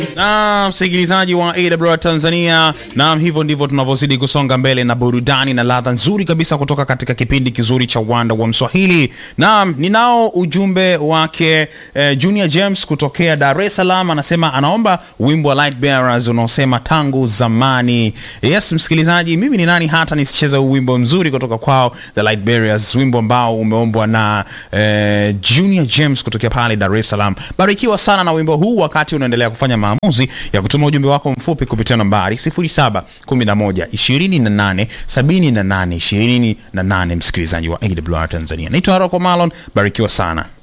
na msikilizaji wa AWR Tanzania, naam, hivyo ndivyo tunavyozidi kusonga mbele na burudani na ladha nzuri kabisa kutoka katika kipindi kizuri cha Uwanda wa Mswahili. Naam, ninao ujumbe wake eh, Junior James kutokea Dar es Salaam, anasema anaomba wimbo wa Light Bearers unaosema tangu zamani. Yes, msikilizaji, mimi ni nani hata nisicheze huu wimbo mzuri kutoka kwao The Light Bearers, wimbo ambao umeombwa na eh, Junior James kutokea pale Dar es Salaam. Barikiwa sana na wimbo huu wakati unaendelea kufanya maamuzi ya kutuma ujumbe wako mfupi kupitia nambari 0711 28 78 28, msikilizaji wa AWR Tanzania. Naitwa Haroko Malon, barikiwa sana.